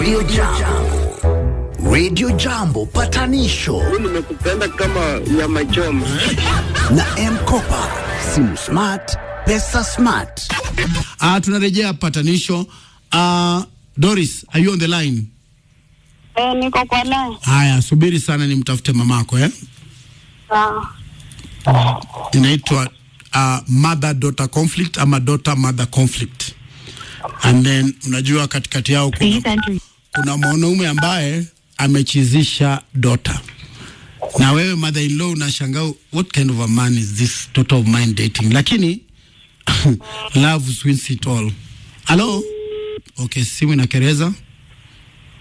Radio Jambo. Radio Jambo patanisho nimekupenda kama nyama choma. na M-Kopa. Simu smart, pesa smart. Uh, tunarejea patanisho. Uh, Doris, are you on the line? Eh, niko kwa line. Haya, subiri sana nimtafute mamako eh? Sawa. Inaitwa uh, mother daughter conflict ama daughter mother conflict. And then unajua katikati yao kuna, kuna mwanaume ambaye amechizisha daughter na wewe mother in law unashangaa what kind of a man is this daughter of mine dating, lakini love wins it all. Hello? Okay, simu inakereza.